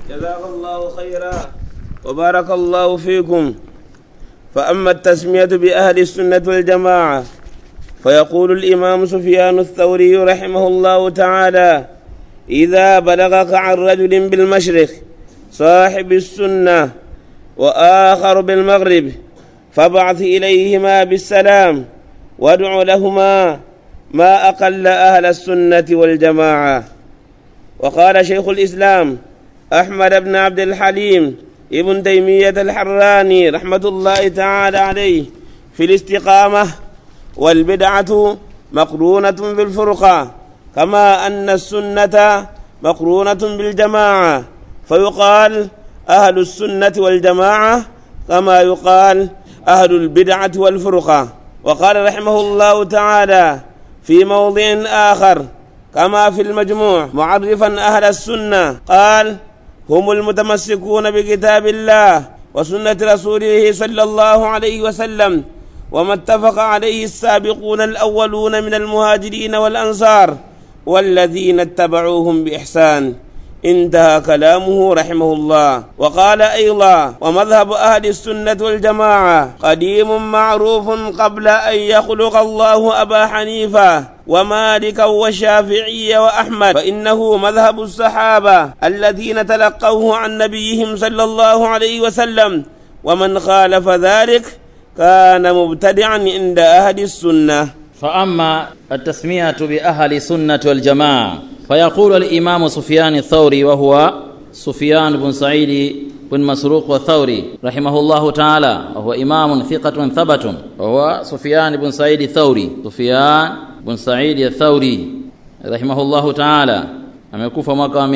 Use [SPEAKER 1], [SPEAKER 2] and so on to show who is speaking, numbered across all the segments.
[SPEAKER 1] جزاك الله خيرا وبارك الله فيكم فأما التسمية بأهل السنة والجماعة فيقول الإمام سفيان الثوري رحمه الله تعالى إذا بلغك عن رجل بالمشرق صاحب السنة وآخر بالمغرب فابعث إليهما بالسلام وادع لهما ما أقل أهل السنة والجماعة وقال شيخ الإسلام أحمد بن عبد الحليم ابن تيمية الحراني رحمة الله تعالى عليه في الاستقامة والبدعة مقرونة بالفرقة كما أن السنة مقرونة بالجماعة فيقال أهل السنة والجماعة كما يقال أهل البدعة والفرقة وقال رحمه الله تعالى في موضع آخر كما في المجموع معرفا أهل السنة قال هم المتمسكون بكتاب الله وسنة رسوله صلى الله عليه وسلم وما اتفق عليه السابقون الأولون من المهاجرين والأنصار والذين اتبعوهم بإحسان انتهى كلامه رحمه الله وقال أيضا ومذهب أهل السنة والجماعة قديم معروف قبل أن يخلق الله أبا حنيفة ومالكا والشافعي وأحمد فإنه مذهب الصحابة الذين تلقوه عن نبيهم صلى الله عليه وسلم ومن خالف ذلك كان مبتدعا عند أهل السنة
[SPEAKER 2] فأما التسمية بأهل السنة والجماعة فيقول الإمام سفيان الثوري وهو سفيان بن سعيد بن مسروق الثوري رحمه الله تعالى وهو إمام ثقة ثبت وهو سفيان بن سعيد الثوري سفيان بن سعيد الثوري رحمه الله تعالى amekufa mwaka wa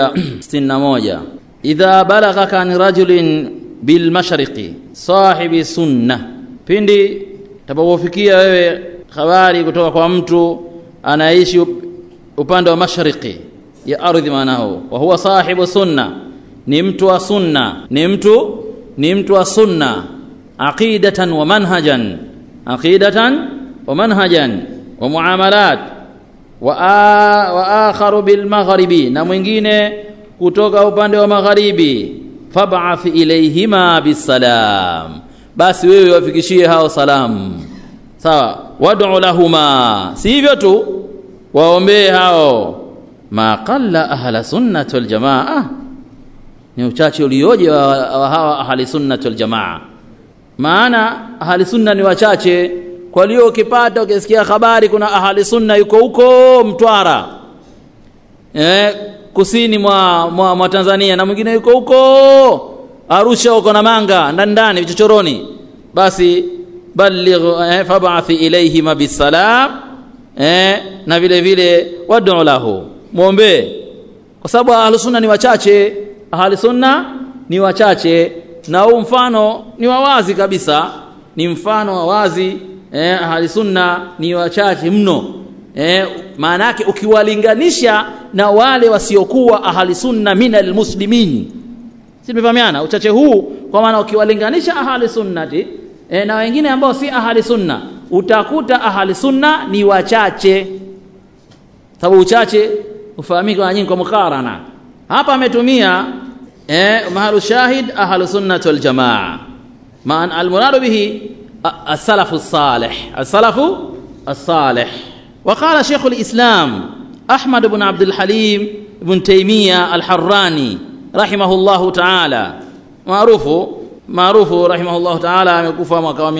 [SPEAKER 2] 161 idha balaghaka an rajulin bilmashriqi sahibi sunna pindi tapokufikia wewe habari kutoka kwa mtu anaishi upande wa mashariki ya ardhi maanahu wa huwa sahibu sunna ni mtu wa sunna ni mtu ni mtu wa sunna aqidatan wa manhajan aqidatan wa manhajan wa muamalat wa, a, wa akharu bil magharibi na mwingine kutoka upande wa magharibi fab'ath ilayhima bisalam basi wewe wafikishie hao salamu sawa wad'u lahuma si hivyo tu waombee hao ma qalla ahla sunnati wal jamaa ni uchache ulioje wa, wa hawa ahli sunnati wal jamaa maana ahli sunna ni wachache kwa leo ukipata ukisikia habari kuna ahli sunna yuko huko Mtwara eh, kusini mwa, mwa, mwa Tanzania na mwingine yuko huko Arusha huko na Manga ndani ndani vichochoroni basi balligh eh, fab'ath ilayhima bisalam eh, na vile vile wad'u lahu muombe kwa sababu ahli sunna ni wachache ahli sunna ni wachache na huu mfano ni wawazi kabisa ni mfano wa wazi eh, ahli sunna ni wachache mno eh, maana yake ukiwalinganisha na wale wasiokuwa ahli sunna minal muslimin si tumefahamiana uchache huu kwa maana ukiwalinganisha ahli sunnati e, na wengine ambao si ahli sunna utakuta ahli sunna ni wachache sababu uchache ufahamika na nyingi kwa mukarana hapa ametumia e, mahalu shahid ahlu sunnati wal jamaa maan almuradu bihi as-salafu salih as-salafu as-salih وقال شيخ الإسلام أحمد بن عبد الحليم بن تيمية الحراني رحمه الله تعالى معروف maarufu rahimahullahu taala amekufa mwaka wa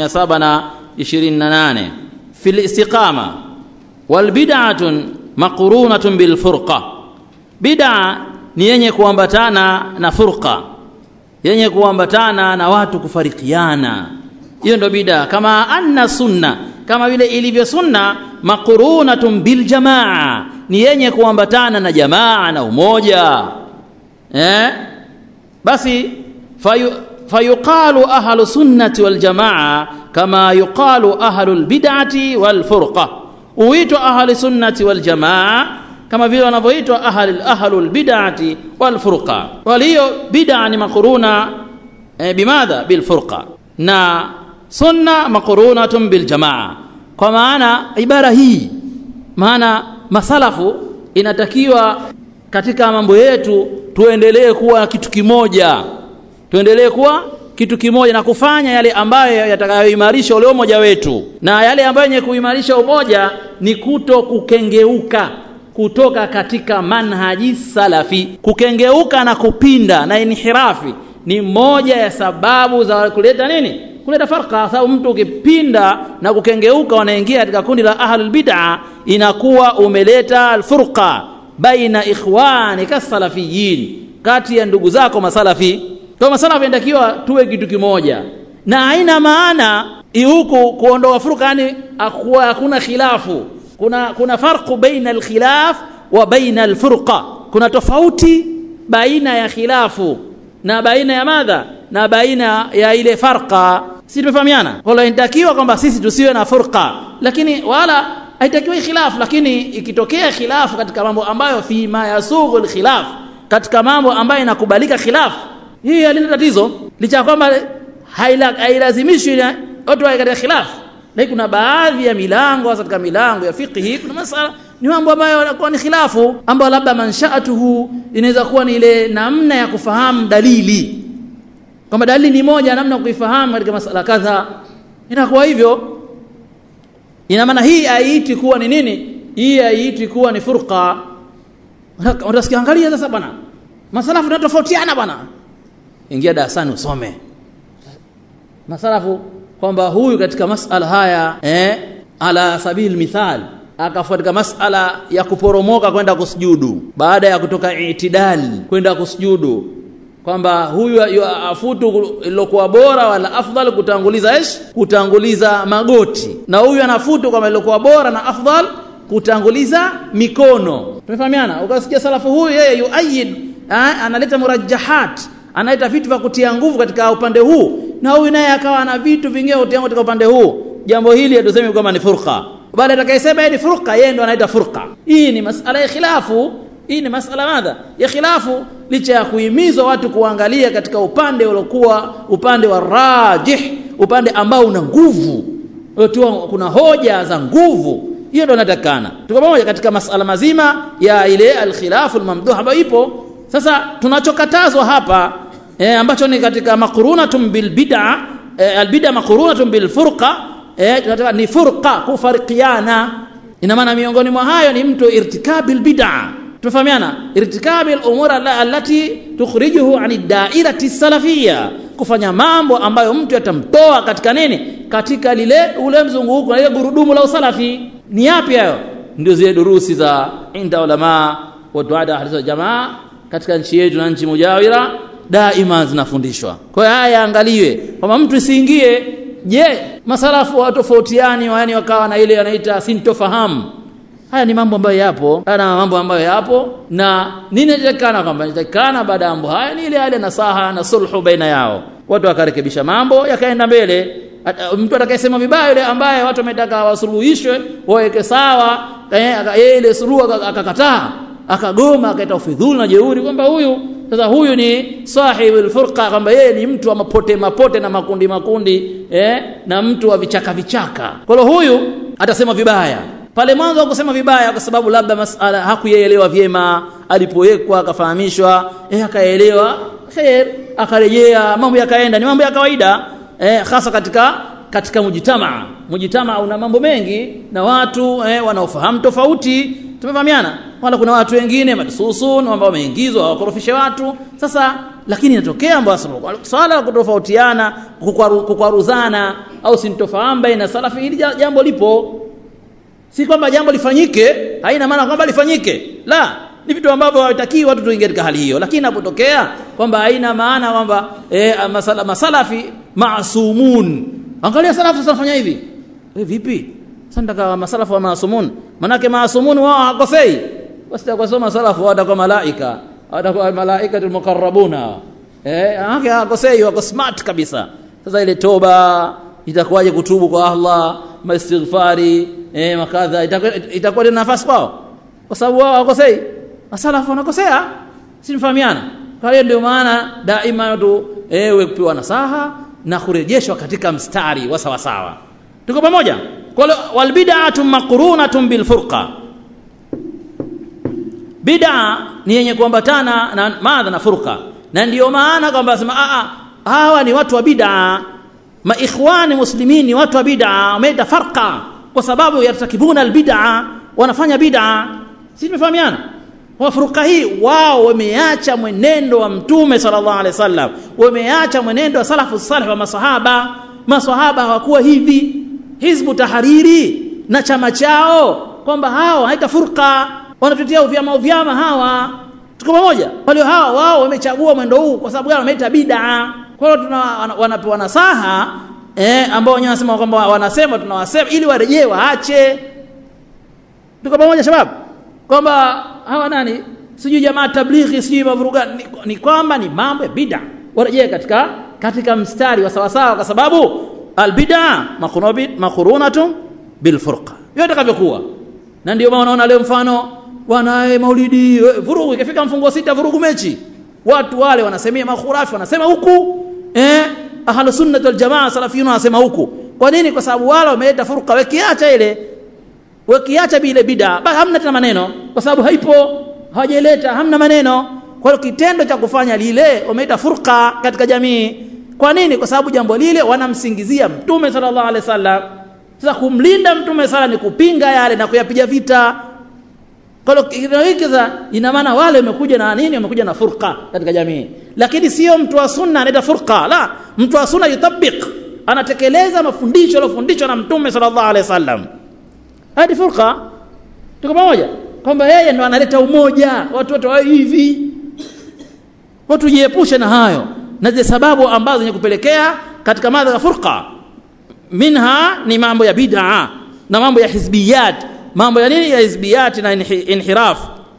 [SPEAKER 2] 728 fil istiqama wal bid'atun maqrunatun bil furqa bid'a ni yenye kuambatana na furqa yenye kuambatana na watu kufarikiana hiyo ndo bid'a kama anna sunna kama vile ilivyo sunna maqrunatun bil jamaa ni yenye kuambatana na jamaa na umoja eh basi fayu فيقال أهل السنة والجماعة كما يقال أهل البدعة والفرقة ويتوا أهل السنة والجماعة كما vile wanavyoitwa ahli ahlul bid'ati wal furqa waliyo bid'a ni makuruna e, bimadha bil furqa na sunna makurunatun bil jamaa kwa maana ibara hii maana masalafu inatakiwa katika mambo yetu tuendelee kuwa kitu kimoja tuendelee kuwa kitu kimoja na kufanya yale ambayo yatakayoimarisha ule umoja wetu na yale ambayo yenye kuimarisha umoja ni kuto kukengeuka kutoka katika manhaji salafi kukengeuka na kupinda na inhirafi ni moja ya sababu za kuleta nini kuleta farka sababu mtu ukipinda na kukengeuka unaingia katika kundi la ahlul bid'a inakuwa umeleta alfurqa baina ikhwani kasalafiyin kati ya ndugu zako masalafi kwa masalafi inatakiwa tuwe kitu kimoja na haina maana huku kuondoa furqa yani hakuna khilafu kuna kuna farqu baina alkhilaf wa baina alfurqa kuna tofauti baina ya khilafu na baina ya madha na baina ya ile farqa si tumefahamiana wala inatakiwa kwamba sisi tusiwe na furqa lakini wala haitakiwi khilaf lakini ikitokea khilafu katika mambo ambayo fi ma yasughu alkhilaf katika mambo ambayo inakubalika khilaf hii halina tatizo licha kwamba hailazimishi watu wawe katika khilaf lakini kuna baadhi ya milango hasa katika milango ya fiqhi kuna masala ni mambo ambayo yanakuwa ni khilafu ambayo labda manshaatuhu inaweza kuwa ni ile namna ya kufahamu dalili kwamba dalili ni moja namna kuifahamu katika masala kadha inakuwa hivyo ina maana hii haiiti kuwa ni nini hii haiiti kuwa ni furqa utasikia angalia sasa bwana masalafu tunatofautiana bwana ingia darasani usome masalafu kwamba huyu katika masala haya eh, ala sabil mithal akafuatika masala ya kuporomoka kwenda kusujudu baada ya kutoka itidali kwenda kusujudu kwamba huyu afutu lilokuwa bora wala afdal kutanguliza ish kutanguliza magoti na huyu anafutu kwamba lilokuwa bora na afdal kutanguliza mikono tumefahamiana ukasikia salafu huyu yeye yuayid analeta murajjahat analeta vitu vya kutia nguvu katika upande huu na huyu naye akawa na vitu vingine kutia katika upande huu jambo hili hatusemi kwamba ni furqa bali atakayesema ni furqa yeye ndo anaita furqa hii ni masala ya khilafu hii ni masala madha ya khilafu licha ya kuhimizwa watu kuangalia katika upande uliokuwa upande wa rajih upande ambao una nguvu uliotiwa kuna hoja za nguvu hiyo ndo inatakana tuko pamoja katika masala mazima ya ile alkhilafu almamduh ambayo ipo sasa tunachokatazwa hapa e, ambacho ni katika maqrunatun bil bid'a e, albid'a maqrunatun bil furqa e, tunataka ni furqa kufarikiana ina maana miongoni mwa hayo ni mtu irtikabil bid'a tufahamiana irtikabi al-umur allati tukhrijuhu ani dairati salafia kufanya mambo ambayo mtu yatamtoa katika nini katika lile ule mzunguko na ile gurudumu la usalafi ni yapi hayo ndio zile durusi za inda ulama wa duada ahli jamaa katika nchi yetu na nchi mujawira daima zinafundishwa kwa hiyo haya yaangaliwe kwamba mtu isiingie je masalafu watofautiani yani wakawa na ile anaita sintofahamu haya ni mambo ambayo yapo haya na mambo ambayo yapo na nini inatakikana kwamba inatakikana baada ya mambo haya ni ile ile nasaha na sulhu baina yao watu wakarekebisha mambo yakaenda mbele mtu atakayesema vibaya yule ambaye watu wametaka wasuluhishwe waweke sawa yeye ile suluhu akakataa akagoma akaita ufidhuli na jeuri kwamba huyu sasa huyu ni sahibul furqa kwamba yeye ni mtu wa mapote mapote na makundi makundi eh, na mtu wa vichaka vichaka kwa hiyo huyu atasema vibaya pale mwanzo hakusema vibaya kwa sababu labda masala hakuyaelewa vyema alipowekwa akafahamishwa eh akaelewa khair akarejea mambo yakaenda ni mambo ya kawaida eh, hasa katika katika mujitamaa mujitamaa una mambo mengi na watu eh, wanaofahamu tofauti tumefahamiana wala kuna watu wengine madsusun ambao wameingizwa hawakorofishe watu sasa lakini inatokea ambayo swala la kutofautiana kukwaruzana au sintofahamu baina salafi hili jambo lipo si kwamba jambo lifanyike haina maana kwamba lifanyike la ni vitu ambavyo hawatakii watu tuingie katika hali hiyo lakini inapotokea kwamba haina maana kwamba e, masala, masalafi maasumun angalia salafu sanafanya hivi e, vipi sasa masalafu wa maasumun manake maasumun wao hakosei basi kwa masalafu watakuwa malaika watakuwa malaikatul muqarrabuna eh haki hakosei wako smart kabisa sasa ile toba itakuwaje kutubu kwa Allah maistighfari eh makadha itakuwa ina nafasi kwao kwa sababu wao hawakosei masalafu wanakosea simfahamiana kwa hiyo ndio maana daima tu ewe kupewa nasaha na kurejeshwa katika mstari wa sawa sawa tuko pamoja kwa wal bid'atu maqrunatun bil furqa bid'a ni yenye kuambatana na madha na furqa na ndiyo maana kwamba asema a hawa ni watu wa bid'a maikhwani muslimin ni watu wa bid'a wameita farqa kwa sababu yartakibuna albid'a wanafanya bid'a sisi tumefahamiana kwa furqa hii wao wameacha mwenendo wa mtume sallallahu alaihi wasallam wameacha mwenendo wa salafu salih wa masahaba masahaba hawakuwa hivi hizbu tahariri na chama chao kwamba hawa haita furqa wanatutia uvyama uvyama hawa tuko pamoja kwa hiyo hawa wao wamechagua mwendo huu kwa sababu gani wameita bid'a kwa hiyo tuna wanapewa nasaha eh ambao wenyewe wanasema kwamba wanasema tunawasema ili warejee waache tuko pamoja shabab kwamba hawa nani sijui jamaa tablighi sijui mavuruga ni, ni kwamba ni mambo ya bid'a warejee katika katika mstari wa sawasawa kwa sababu albid'a makhurunatun bilfurqa yote takavyokuwa na ndio maana unaona leo mfano wanae maulidi vurugu ikifika mfungo sita vurugu mechi watu wale wanasemea makhurafi wanasema huku eh ahlu sunnah wal jamaa salafiyun wanasema huku kwa nini kwa sababu wale wameleta furqa wakiacha ile wakiacha bile bid'a basi hamna tena maneno kwa sababu haipo hawajaleta hamna maneno kwa hiyo kitendo cha kufanya lile wameleta furqa katika jamii kwa nini kwa sababu jambo lile wanamsingizia mtume sallallahu alaihi wasallam sasa kumlinda mtume sala ni kupinga yale na kuyapiga vita kwa hiyo kitendo hiki sasa ina maana wale wamekuja na nini wamekuja na furqa katika jamii lakini sio mtu wa sunna anaita furqa la mtu wa sunna yutabik anatekeleza mafundisho yaliyofundishwa na mtume sallallahu alaihi wasallam hadi furqa tuko pamoja kwamba yeye ndo analeta umoja watu wote wawe hivi watu jiepushe na hayo na zile sababu ambazo zenye kupelekea katika madha ya furqa minha ni mambo ya bid'a na mambo ya hizbiyat mambo ya nini ya hizbiyat na inhiraf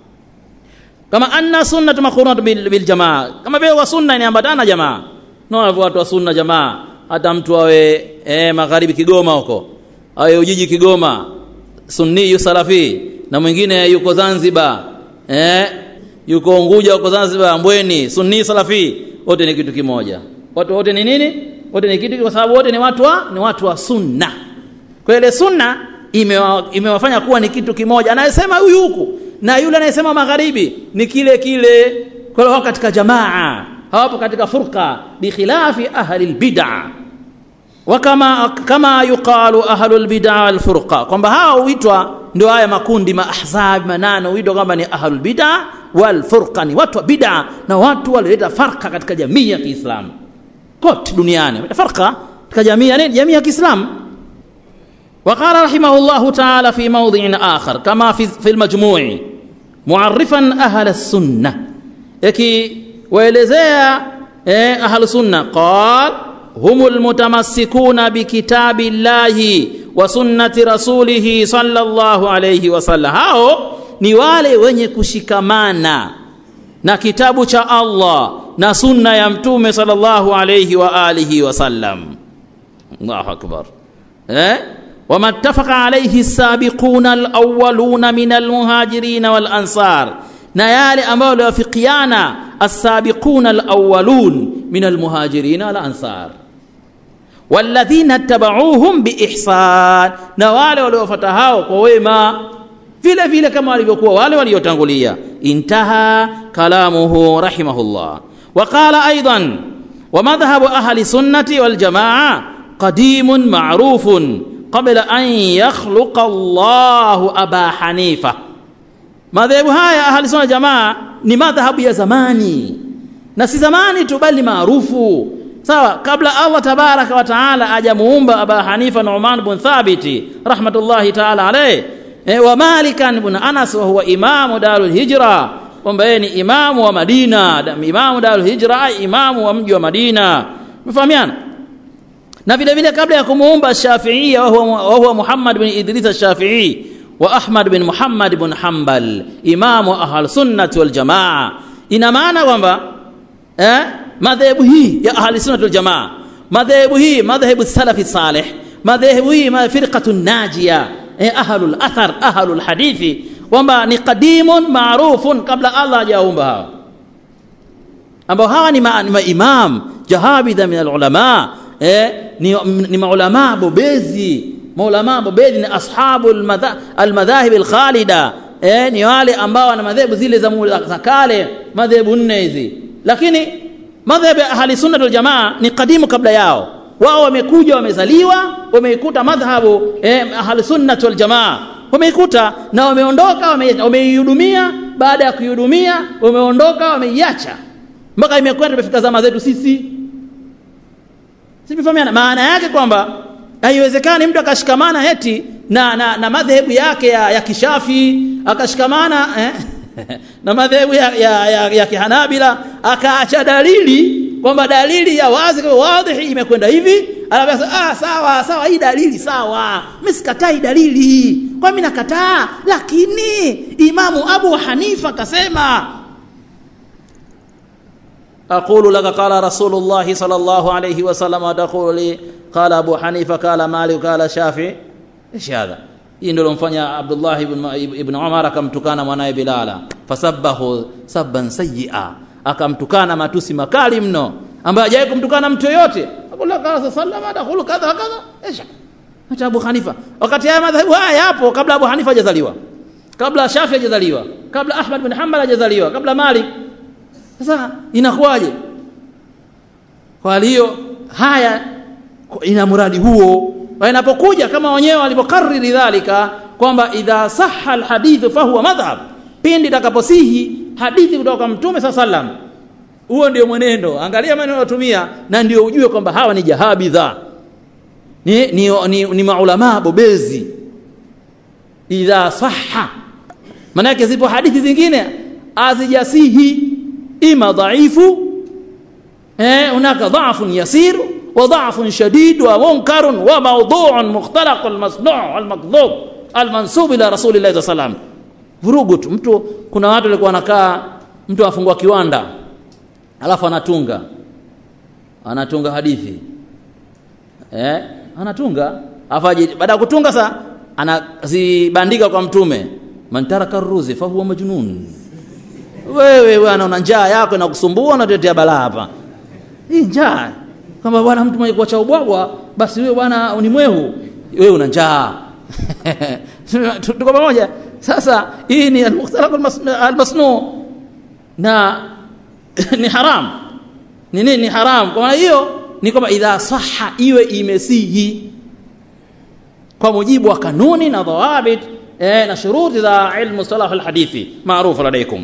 [SPEAKER 2] kama anna sunnatu makhurunat bil, bil jamaa kama vile wa sunna inaambatana jamaa na watu wa sunna jamaa hata mtu awe eh, magharibi Kigoma huko awe ujiji Kigoma sunni yu salafi na mwingine yuko Zanzibar eh, yuko Unguja huko Zanzibar Mbweni sunni salafi wote ni kitu kimoja watu wote ni nini wote ni kitu kwa sababu wote ni watu wa ni watu wa sunna kwa ile sunna imewa, imewafanya kuwa ni kitu kimoja anayesema huyu huku na yule anayesema magharibi ni kile kile kwa hiyo katika jamaa hawapo katika furqa bikhilafi ahli albid'a wakama kama yuqalu ahlul bid'a wal furqa kwamba hao huitwa ndio haya makundi maahzab manano huitwa kwamba ni ahlul bid'a wal furqa ni watu wa bid'a na watu walioleta farqa katika jamii ya Kiislamu kote duniani farqa katika jamii ya jamii ya Kiislamu وقال رحمه الله تعالى في موضع آخر كما في في المجموع معرفا أهل السنة يكي ويلزيا أهل السنة قال هم المتمسكون بكتاب الله وسنة رسوله صلى الله عليه وسلم hao ni wale wenye kushikamana na kitabu cha Allah na sunna ya mtume sallallahu alayhi wa alihi wasallam Allahu akbar eh وما اتفق عليه السابقون الأولون من المهاجرين والأنصار نيال أمال وفقيانا السابقون الأولون من المهاجرين والأنصار والذين اتبعوهم بإحسان نوال ولوفتهاو قويما vile vile kama walivyokuwa wale waliotangulia intaha kalamuhu rahimahullah waqala aidan wa madhhabu ahli sunnati wal jamaa qadimun ma'rufun qabla an yakhluqa Allahu Aba Hanifa. Madhehebu haya ahli sunna jamaa ni madhhabu ya zamani, na si zamani tu, bali maarufu sawa, kabla Allah tabaraka wa taala ajamuumba Aba Hanifa Nu'man bin Thabiti rahmatullahi taala alayhi e, wa Malikan bin Anas wa huwa imamu Darul Hijra, kwamba yeye ni imamu wa Madina, imamu Darul Hijra, imamu wa mji wa Madina. Mfahamiana? na vile vile kabla ya kumuumba Shafi'i wa huwa Muhammad bin Idris al-Shafi'i wa Ahmad bin Muhammad bin Hanbal imamu ahl sunnah wal jamaa ina maana kwamba eh madhehebu hii ya ahli sunnah wal jamaa madhehebu hii madhehebu salafi salih madhehebu hii firqatu najia eh ahlul athar ahlul hadithi kwamba ni qadimun ma'rufun kabla Allah hajaumba hawa ambao hawa ni maimam jahabidha min al-ulama eh, ni, ni maulama bobezi maulama bobezi ni ashabu almadhahib alkhalida eh, ni wale ambao wana madhehebu zile za, mu- za kale madhehebu nne hizi lakini madhehebu ya ahli sunna wal jamaa ni kadimu kabla yao wao wamekuja wamezaliwa wameikuta madhhabu eh, ahli sunna wal jamaa wameikuta na wameondoka wame- wameihudumia baada ya kuihudumia wameondoka wameiacha mpaka imekwenda imefika zama zetu sisi Simefahamiana? Maana yake kwamba haiwezekani mtu akashikamana eti na, na, na madhehebu yake ya, ya kishafi akashikamana eh, na madhehebu ya, ya, ya, ya kihanabila akaacha dalili kwamba dalili ya wazi kwa wadhihi imekwenda hivi anasema ah sawa sawa hii dalili sawa mimi sikatai dalili kwa mimi nakataa lakini imamu Abu Hanifa kasema أقول لك قال رسول الله صلى الله عليه وسلم وتقول لي قال أبو حنيفة قال مالك قال شافعي إيش هذا hii ndio lomfanya Abdullah ibn, ibn Umar akamtukana mwanaye Bilala fasabbahu sabban sayyi'a akamtukana matusi makali mno ambaye hajawahi kumtukana mtu yoyote akula kala sallama dakhulu kadha kadha ايش hata Abu Hanifa wakati haya madhahabu haya yapo kabla Abu Hanifa hajazaliwa kabla Shafi hajazaliwa kabla Ahmad bin Hanbal hajazaliwa kabla Malik sasa inakuwaje kwa hiyo haya ina muradi huo na inapokuja kama wenyewe walipokariri dhalika kwamba idha sahha alhadithu fahuwa madhhab pindi itakaposihi hadithi kutoka kwa mtume saa sallam huo ndio mwenendo angalia maneno yanayotumia na ndio ujue kwamba hawa ni jahabidha ni, ni, ni, ni maulamaa bobezi idha sahha maanake zipo hadithi zingine azijasihi ima dhaifu eh, hunaka dhafun yasir wa dhafun shadid wa munkarun wa mawduun mukhtalaq almasnu almakdhub almansub ila rasulillahi saa salam vurugu tu mtu kuna watu walikuwa wanakaa mtu afungua kiwanda alafu anatunga anatunga hadithi eh, anatunga afaje baada ya kutunga sa anazibandika kwa mtume man taraka ruzi fahuwa majnun wewe bwana una njaa yako inakusumbua unatetea balaa hapa hii njaa kama bwana mtu mwenye kuacha ubwabwa basi wewe bwana ni mwehu wewe una njaa tuko pamoja sasa hii ni al-mukhtalaq al-masnu na ni haram ni nini ni haram kwa maana hiyo ni kwamba idha saha iwe imesihi kwa mujibu wa kanuni na dhawabit eh, na shuruti za ilmu salah al-hadithi maarufu ladaikum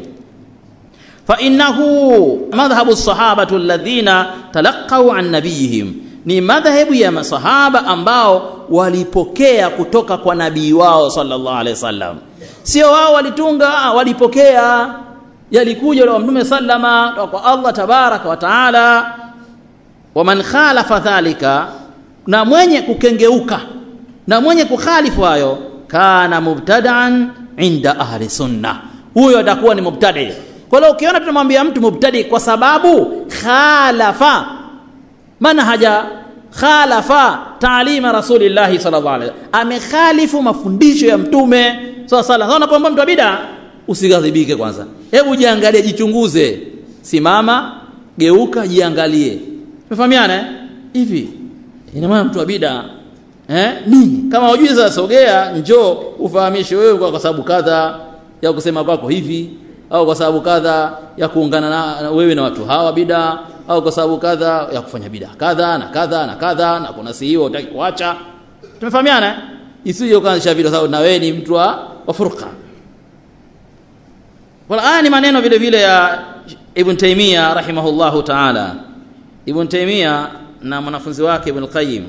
[SPEAKER 2] فإنه مذهب الصحابة الذين تلقوا عن نبيهم ni madhehebu ya masahaba ambao walipokea kutoka kwa nabii wao sallallahu alaihi wasallam sio wao walitunga walipokea yalikuja kwa mtume sallama kwa Allah tabaraka wa taala waman khalafa dhalika na mwenye kukengeuka na mwenye kukhalifu hayo kana mubtadaan inda ahli sunna huyo atakuwa ni mubtadi kwa hiyo ukiona tunamwambia mtu mubtadi kwa sababu khalafa manhaja khalafa taalima rasulillahi sallallahu alaihi wasallam amekhalifu mafundisho ya mtume sallallahu alaihi wasallam unapoomba mtu wa bid'a usighadhibike kwanza hebu jiangalie jichunguze simama geuka jiangalie tumefahamiana eh? hivi ina maana mtu wa bid'a eh nini kama hujui sasa sogea njoo ufahamishe wewe kwa sababu kadha ya kusema kwako hivi au kwa sababu kadha ya kuungana na wewe na watu hawa bida au kwa sababu kadha ya kufanya bida kadha na kadha na kadha na kuna si hiyo utaki kuacha tumefahamiana isije ukaanzisha video sababu na wewe ni mtu wa, wa furqa wala haya ni maneno vile vile ya Ibn Taymiyyah rahimahullahu ta'ala Ibn Taymiyyah na mwanafunzi wake Ibn Qayyim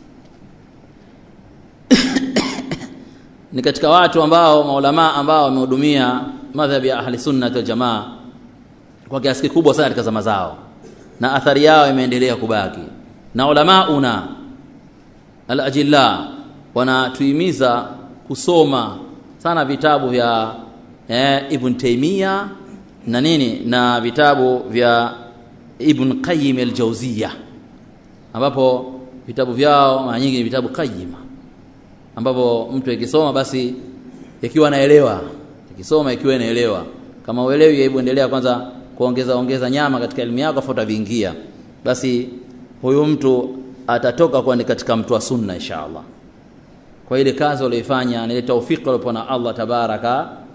[SPEAKER 2] ni katika watu ambao maulama ambao wamehudumia madhhabi ya ahli sunna wal jamaa kwa kiasi kikubwa sana katika zama zao na athari yao imeendelea kubaki na ulama una al-ajilla wanatuhimiza kusoma sana vitabu vya eh, Ibn Taymiyyah na nini na vitabu vya Ibn Qayyim al-Jawziyya ambapo vitabu vyao mara nyingi ni vitabu qayyima ambapo mtu akisoma basi ikiwa anaelewa ikisoma ikiwa inaelewa kama uelewi hebu endelea kwanza kuongeza ongeza nyama katika elimu yako afuta viingia basi huyu mtu atatoka kuwa ni katika mtu wa sunna inshallah kwa ile kazi walioifanya ni taufiki waliopewa na Allah tabaraka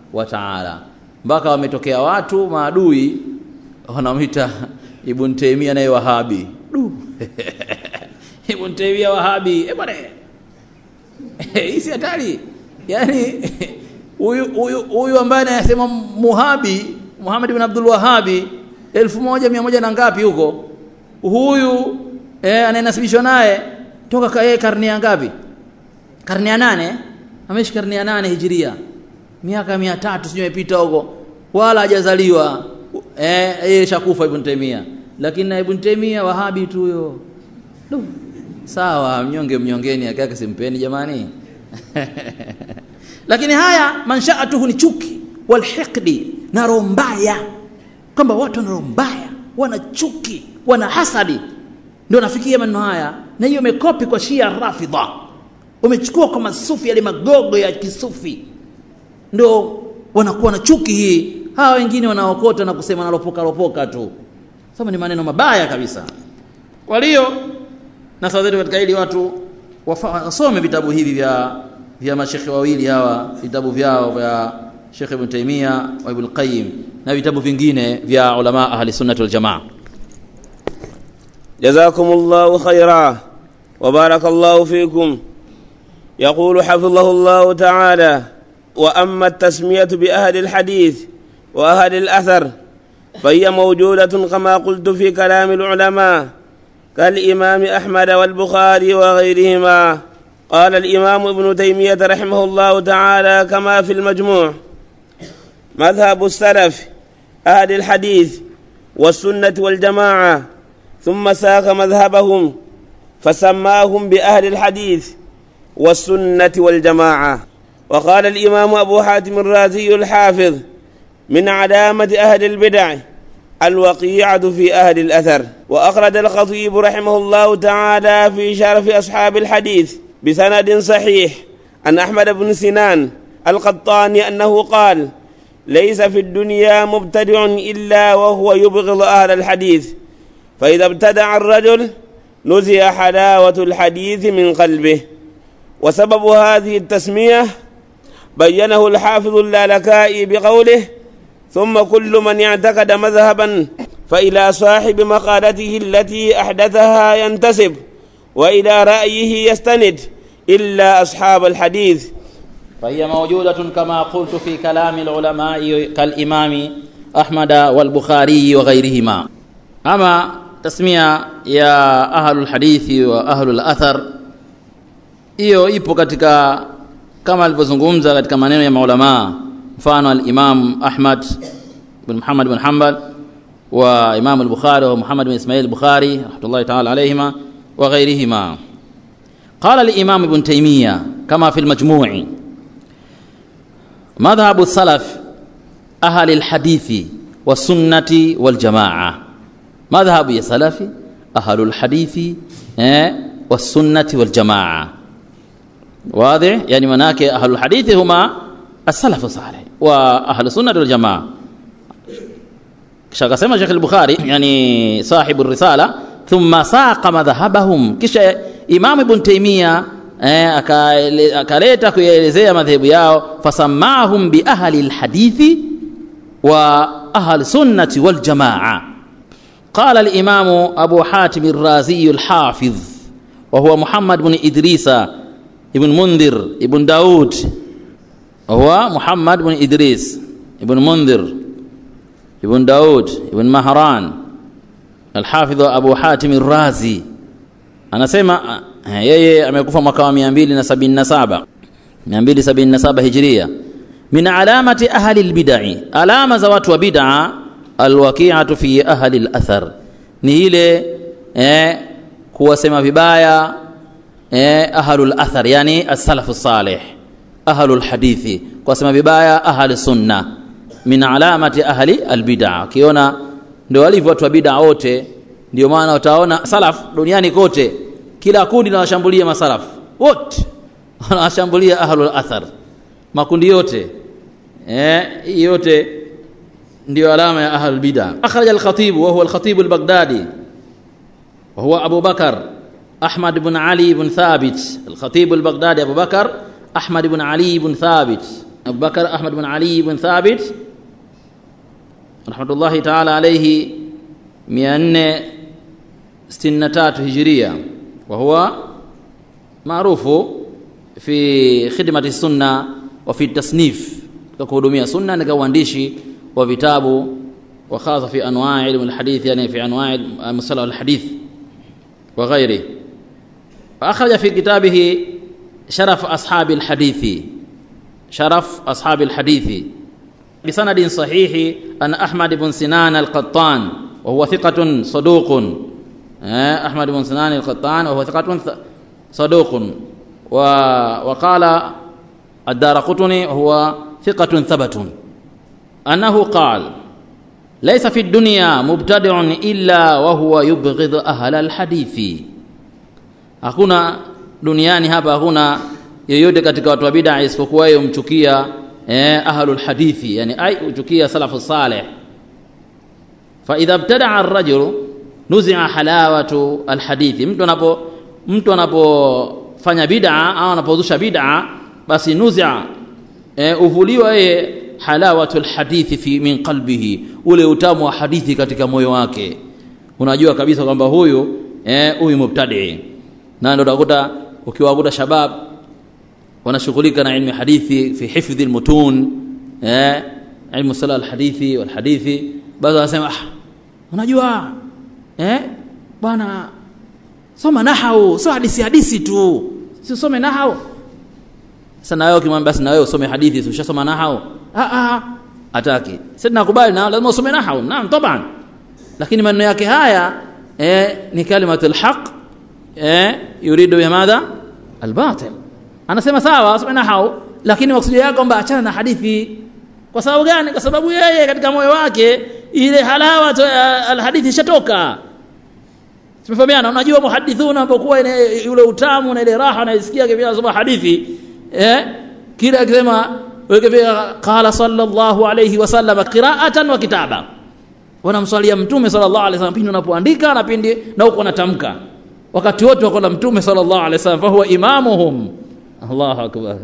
[SPEAKER 2] wa taala mpaka wametokea watu maadui wanamwita ibn taimia naye wahabi du ibn taimia wahabi eh bwana hii si hatari yani huyu huyu huyu ambaye anasema muhabi Muhammad ibn Abdul Wahabi elfu moja mia moja na ngapi huko huyu eh, anayenasibishwa naye toka ka yeye karne ya ngapi karne ya nane ameishi karne ya nane hijiria miaka mia tatu sijui imepita huko wala hajazaliwa eh, yeye shakufa Ibn Taymiyyah lakini na Ibn Taymiyyah Wahabi tu huyo sawa mnyonge mnyongeni akake simpeni jamani lakini haya manshaatuhu ni chuki walhiqdi na roho mbaya kwamba watu wana roho mbaya wana chuki wana hasadi ndio nafikia maneno haya na hiyo imekopi kwa shia rafidha umechukua kwa masufi yale magogo ya kisufi ndio wanakuwa na chuki hii hawa wengine wanaokota na kusema nalopoka lopoka tu sasa ni maneno mabaya kabisa kwa hiyo na sadari katika hili watu wasome vitabu hivi vya vya mashekhe wawili hawa vitabu vyao vya Sheikh Ibn Taymiyyah wa Ibn Qayyim na vitabu vingine vya ulama ahli sunnah wal jamaa
[SPEAKER 1] جزاكم الله خيرا وبارك الله فيكم يقول حفظه الله تعالى واما التسميه باهل الحديث واهل الاثر فهي موجوده كما قلت في كلام العلماء كالامام احمد والبخاري وغيرهما قال الامام ابن تيميه رحمه الله تعالى كما في المجموع مذهب السلف اهل الحديث والسنه والجماعه ثم ساق مذهبهم فسماهم باهل الحديث والسنه والجماعه وقال الامام ابو حاتم الرازي الحافظ من علامه اهل البدع الوقيعه في اهل الاثر واخرج الخطيب رحمه الله تعالى في شرف اصحاب الحديث بسند صحيح عن احمد بن سنان القطاني انه قال ليس في الدنيا مبتدع الا وهو يبغض اهل الحديث فاذا ابتدع الرجل نزع حلاوه الحديث من قلبه وسبب هذه التسميه بينه الحافظ اللالكائي بقوله ثم كل من اعتقد مذهبا فإلى صاحب مقالته التي أحدثها ينتسب وإلى رأيه يستند إلا أصحاب الحديث
[SPEAKER 2] فهي موجودة كما قلت في كلام العلماء كالإمام أحمد والبخاري وغيرهما أما تسمية يا أهل الحديث وأهل الأثر hiyo ipo katika kama alivyozungumza katika maneno ya maulamaa mfano al-Imam Ahmad bin Muhammad bin Hanbal wa Imam al-Bukhari wa Muhammad bin Ismail al-Bukhari rahmatullahi ta'ala alayhima wa ghayrihima قال الإمام ابن تيمية كما في المجموع مذهب السلف أهل الحديث والسنة والجماعة مذهب يا سلف أهل الحديث والسنة والجماعة واضح يعني مناك أهل الحديث هما السلف الصالح واهل السنه والجماعه kisha akasema Sheikh al-Bukhari yani sahibu risala thumma saqa madhhabahum kisha Imam Ibn Taymiyyah eh, akaleta kuelezea madhehebu yao fasamahum bi ahli al-hadithi wa ahli sunnati wal jamaa قال الإمام أبو حاتم الرازي الحافظ وهو محمد بن إدريس ابن منذر ابن داود هو محمد بن إدريس ابن منذر ابن داود ابن مهران الحافظ أبو حاتم الرازي anasema yeye amekufa mwaka wa 277 277 hijria min alamati ahli albid'i alama za watu wa bid'a alwaqi'atu fi ahli alathar ni ile eh, kuwasema vibaya eh, ahlul athar yani as-salafu salih ahlul hadithi kwa sema vibaya ahli sunna min alamati ahli albid'a ukiona ndio walivyo watu wa bid'a wote ndio maana utaona salaf duniani kote kila kundi linawashambulia masalaf wote wanawashambulia ahlul athar makundi yote eh yote ndio alama ya ahlul bid'a akhraj al-khatib wa huwa al-khatib al-baghdadi wa huwa Abu Bakar Ahmad ibn Ali ibn Thabit al-khatib al-baghdadi Abu Bakar أحمد بن علي بن ثابت Abu Bakar Ahmad bin Ali bin Thabit rahmatullahi ta'ala alayhi 463 hijiria wa huwa maarufu fi khidmati sunna wa fi tasnif katika kuhudumia sunna na uandishi wa vitabu wa khasa fi anwa' ilm alhadith yani fi anwa' musalah alhadith wa ghairi فأخرج في كتابه شرف أصحاب الحديث شرف أصحاب الحديث بسند صحيح أن أحمد بن سنان القطان وهو ثقة صدوق أحمد بن سنان القطان وهو ثقة صدوق وقال الدار قطني وهو ثقة ثبت أنه قال ليس في الدنيا مبتدع إلا وهو يبغض أهل الحديث hakuna duniani hapa hakuna yeyote katika watu wa bid'a isipokuwa yeye umchukia eh, ahlul hadithi yani ai uchukia salafu salih fa idha ibtada'a ar-rajul nuzi'a halawatu al-hadithi mtu anapo mtu anapofanya bid'a au anapozusha bid'a basi nuzi'a eh, uvuliwa yeye halawatu al-hadithi fi min qalbihi ule utamu wa hadithi katika moyo wake unajua kabisa kwamba huyu eh, huyu mubtadi na ndio utakuta ukiwakuta shabab wanashughulika na ilmu hadithi fi hifdhi almutun eh ilmu sala alhadithi walhadithi baadhi wanasema ah unajua eh bwana soma nahau sio hadithi hadithi tu si usome nahau sasa na wewe ukimwambia basi na wewe usome hadithi si ushasoma nahau ah ah ataki sasa nakubali na lazima usome nahau naam taban lakini maneno yake haya eh ni kalimatul haqq eh yuridu bimadha albatil anasema sawa asome nahau lakini maksudi yake kwamba achana na hadithi kwa sababu gani kwa sababu yeye katika moyo wake ile halawa alhadithi ishatoka tumefahamiana unajua muhadithuna unapokuwa yule utamu na ile raha unaisikia kivya anasoma hadithi eh kila akisema wekevia qala sallallahu alayhi wasallam qira'atan wa kitaba wanamswalia mtume sallallahu alayhi wasallam pindi unapoandika na pindi na uko unatamka wakati wote wako na mtume sallallahu alaihi wasallam fa huwa imamuhum Allahu akbar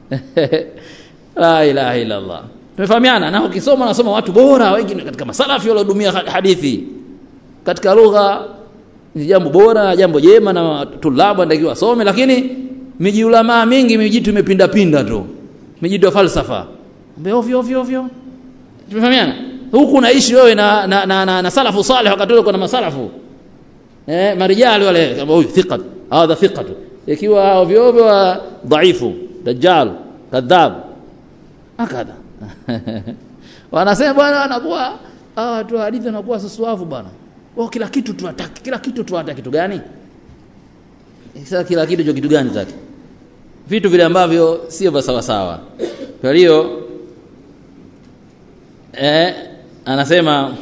[SPEAKER 2] la ilaha illa Allah tumefahamiana na ukisoma nasoma watu bora wengi katika masalafi waliodumia hadithi katika lugha ni jambo bora jambo jema na tulabu anatakiwa wasome lakini miji ulama mingi mijitu imepinda pinda tu mijitu ya falsafa ovyo ovyo ovyo tumefahamiana huku unaishi wewe na, na, na, na, na salafu salih wakati ule kuna masalafu eh marijali wale kama huyu thiqa hadha thiqa ikiwa ovyo ovyo dhaifu dajjal kadhab akadha wanasema bwana anakuwa hawa watu hadithi wanakuwa sasuafu bwana wao kila kitu tuwataki kila kitu tuwataki kitu gani sasa kila kitu cho kitu gani taki vitu vile ambavyo sio vya sawa sawa kwa hiyo eh anasema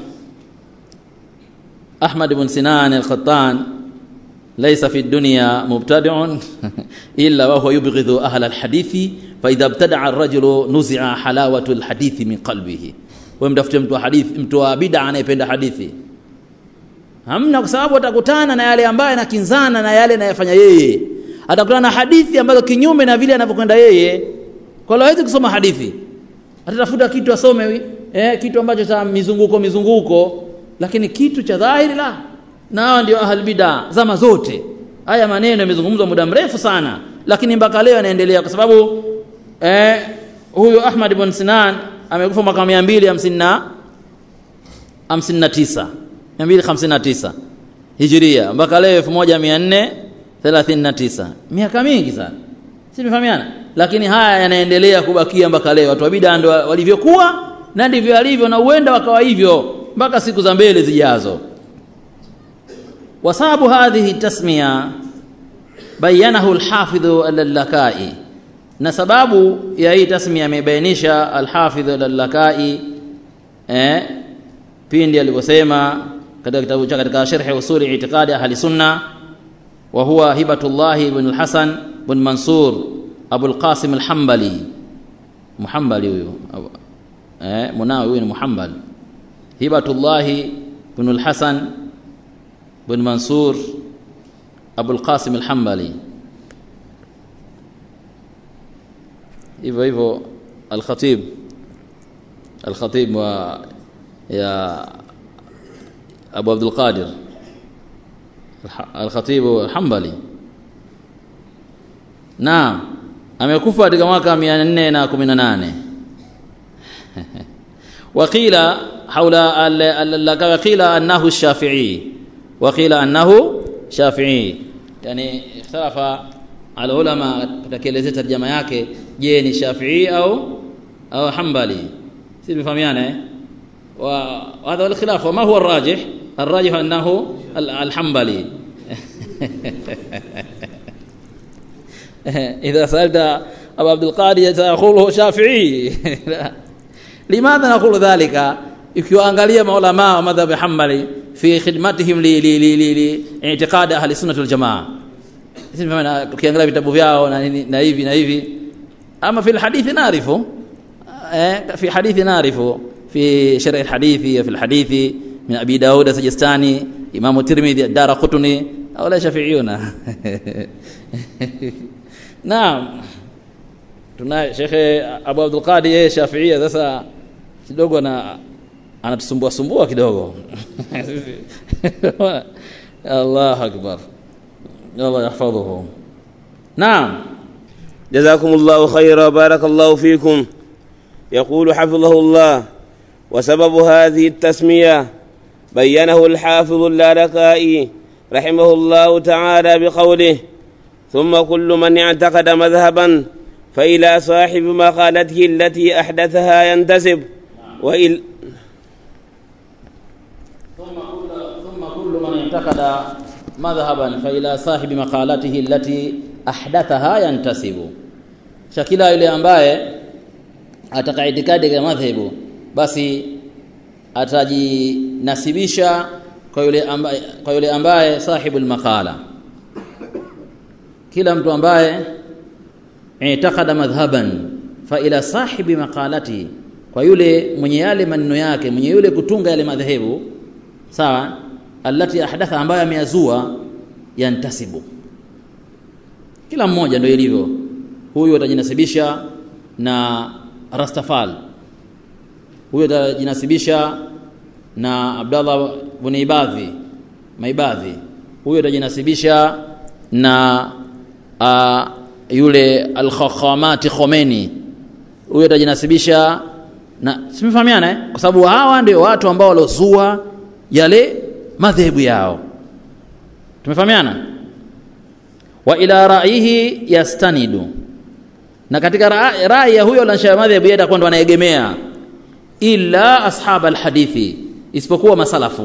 [SPEAKER 2] أحمد بن سنان القطان ليس في الدنيا مبتدع إلا وهو يبغض أهل الحديث فإذا ابتدع الرجل نزع حلاوة الحديث من قلبه ومتafute mtu wa hadithi mtu wa bid'a anayependa hadithi hamna kwa sababu atakutana na yale ambayo yanakinzana na yale anayofanya yeye atakutana na hadithi ambazo kinyume na vile anavyokwenda yeye kwa hiyo hawezi kusoma hadithi atatafuta kitu asome eh, kitu ambacho cha mizunguko mizunguko lakini kitu cha dhahiri la na hao ndio ahli bid'a zama zote haya maneno yamezungumzwa muda mrefu sana lakini mpaka leo yanaendelea kwa sababu eh, huyu Ahmad ibn Sinan amekufa mwaka 250 59 259 Hijria mpaka leo 1439 miaka mingi sana si tumefahamiana lakini haya yanaendelea kubakia mpaka leo watu wa bid'a ndio walivyokuwa na ndivyo alivyo na uenda wakawa hivyo mpaka siku za mbele zijazo wasabu hadhihi tasmiya bayanahu alhafidh al-lakai na sababu ya hii tasmiya amebainisha alhafidh al-lakai eh pindi aliposema katika kitabu chake katika sharh usuli i'tiqadi ahli sunna wa huwa hibatullah ibn al-hasan ibn mansur abu al-qasim al-hanbali muhammali huyo eh munawi huyo ni muhammali hibatullah ibn al-hasan ibn mansur abu al-qasim al-hanbali hivyo hivyo الخطيب الخطيب و يا أبو عبد القادر الخطيب الحنبلي naam amekufa katika mwaka 418 وقيل حول وقيل انه الشافعي وقيل انه شافعي yani ikhtalafa alulama katekelezea tarjama yake je ni shafii au au hanbali si tumefahamiana eh wa hadha wal khilaf wa ma huwa arrajih arrajih annahu alhanbali اذا سالت ابو عبد القادر تقول شافعي لماذا نقول ذلك ikiwaangalia maulama wa madhhab hanbali fi khidmatihim li li li li, li i'tiqad ahli sunnah wal jamaa sisi tukiangalia vitabu vyao na na hivi na hivi ama fi alhadith naarifu eh fi hadith naarifu fi sharh alhadith fi alhadith min abi daud as-sijistani imam tirmidhi ad-darqutni au la shafi'iyuna naam tuna shekhe abu abdul qadir yeye shafiia sasa kidogo na anatusumbua sumbua kidogo الله أكبر الله يحفظه نعم
[SPEAKER 1] جزاكم الله خيرا بارك الله فيكم يقول حفظه الله وسبب هذه التسمية بينه الحافظ اللالكائي رحمه الله تعالى بقوله ثم كل من اعتقد مذهبا فإلى صاحب مقالته التي أحدثها ينتسب وإل
[SPEAKER 2] ثم كل من اعتقد مذهبا فإلى صاحب مقالته التي أحدثها ينتسب shakila yule ambaye ataka itikadi ya madhehebu basi atajinasibisha kwa yule ambaye, kwa yule ambaye sahibul maqala kila mtu ambaye itakada madhhaban fa ila sahibi maqalati kwa yule mwenye yale maneno yake mwenye yule kutunga yale madhehebu sawa allati ahdatha ambayo ameyazua yantasibu kila mmoja ndio ilivyo huyu atajinasibisha na Rastafal huyu atajinasibisha na Abdallah ibn Ibadhi Maibadhi huyu atajinasibisha na uh, yule al-Khakhamati Khomeini huyu atajinasibisha na simefahamiana eh? kwa sababu hawa ndio watu ambao walozua yale madhehebu yao tumefahamiana wa ila ra'yihi yastanidu na katika rai ya huyo lansha madhehebu yeye atakuwa ndo anaegemea illa ashab alhadithi isipokuwa masalafu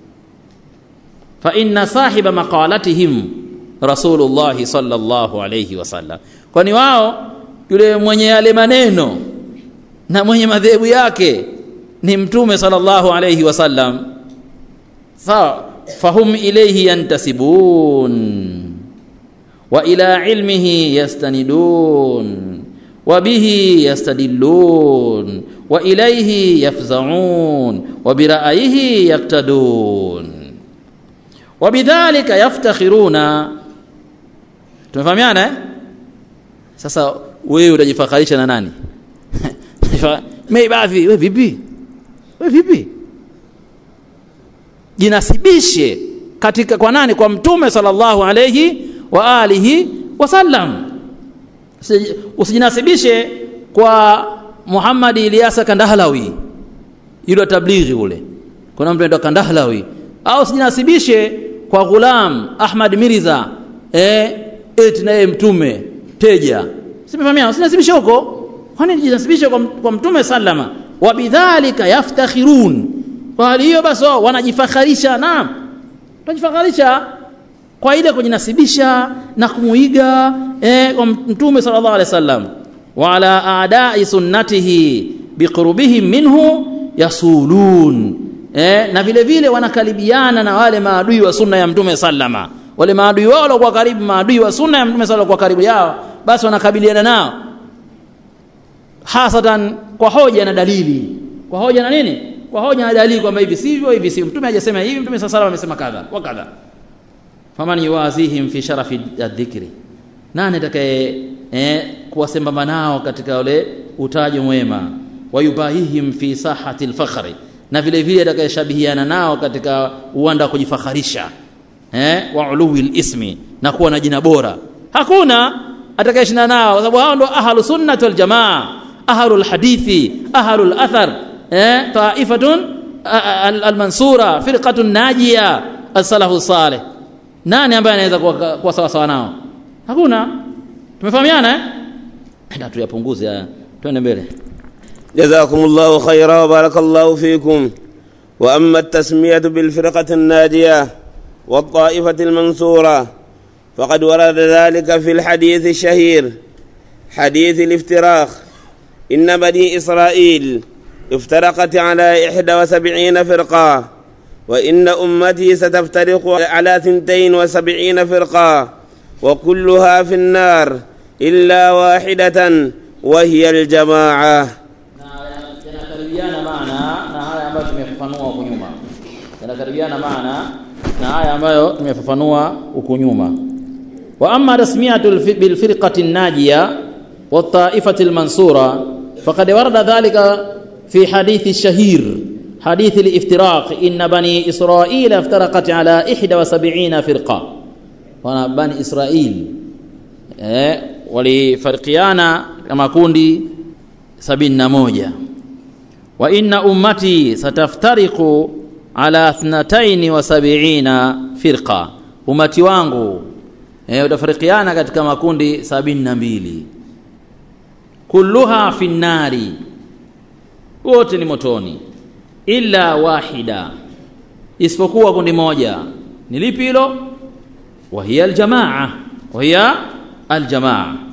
[SPEAKER 2] fa inna sahiba maqalatihim rasulullah sallallahu alayhi wasallam kwani wao yule mwenye yale maneno na mwenye madhehebu yake ni mtume sallallahu alayhi wasallam sawa fahum ilayhi yantasibun wa ila ilmihi yastanidun wa bihi yastadillun wa ilayhi yafzaun wa bira'yihi yaktadun wa bidhalika yaftakhiruna tumefahamiana eh? sasa wewe utajifakharisha na nani Maibadhi wewe vipi wewe vipi jinasibishe katika kwa nani kwa mtume sallallahu alayhi wa alihi wasallam usijinasibishe kwa Muhammad Ilyasa Kandahlawi yule tablighi ule kuna mtu anaitwa Kandahlawi au usijinasibishe kwa Ghulam Ahmad Mirza eh eti naye mtume teja simefahamia usijinasibishe huko kwani jinasibishe kwa, kwa mtume sallama wa bidhalika yaftakhirun kwa hali hiyo basi wanajifakharisha naam wanajifakharisha kwa ile kujinasibisha na kumuiga eh, kwa mtume sallallahu alaihi wasallam wa ala adai sunnatihi biqurbihim minhu yasulun eh, na vile vile wanakaribiana na wale maadui wa sunna ya mtume sallama wale maadui wao walikuwa karibu maadui wa sunna ya mtume sallallahu kwa karibu yao basi wanakabiliana nao hasatan kwa hoja na dalili kwa hoja na nini kwa hoja na dalili kwamba hivi sivyo hivi sivyo mtume hajasema hivi mtume sallallahu alaihi amesema kadha wa kadha faman yuwazihim fi sharafi adh-dhikri nani atakaye eh, kuwasembamba nao katika ule utaji mwema wayubahihim fi sahati lfakhri na vile vile atakayeshabihiana nao katika uwanda wa kujifakharisha eh, wa uluwi lismi na kuwa na jina bora hakuna atakayeshindana nao kwa sababu hao ndo ahlu sunnati waljamaa ahlu lhadithi ahlu lathar eh, taifatun almansura firqatun najia alsalahu saleh nani ambaye anaweza kuwa, kuwa sawasawa nao hakuna tumefahamiana eh? na tuyapunguze haya twende mbele
[SPEAKER 1] جزاكم الله خيرا وبارك الله فيكم واما التسميه بالفرقه الناجيه والطائفه المنصوره فقد ورد ذلك في الحديث الشهير حديث الافتراق ان بني اسرائيل افترقت على احدى وسبعين فرقه وان امتي ستفترق على ثنتين وسبعين فرقه وكلها في النار الا واحده وهي الجماعه
[SPEAKER 2] yanakaribiana maana na haya ambayo tumefafanua huku nyuma yanakaribiana maana na haya ambayo tumefafanua huku nyuma wa amma tasmiyatu bilfirqati najiya والطائفة المنصورة فقد ورد ذلك في حديث الشهير حديث الافتراق إن بني إسرائيل افترقت على إحدى وسبعين فرقة وانا بني إسرائيل eh, walifarikiana kama kundi sabini na moja wa inna ummati sataftariqu ala thnataini wa sabiina firqa umati wangu eh, utafarikiana katika makundi sabini na mbili kulluha fi nnari wote ni motoni illa wahida isipokuwa kundi moja ni lipi hilo wahiya aljamaa wahiya aljamaa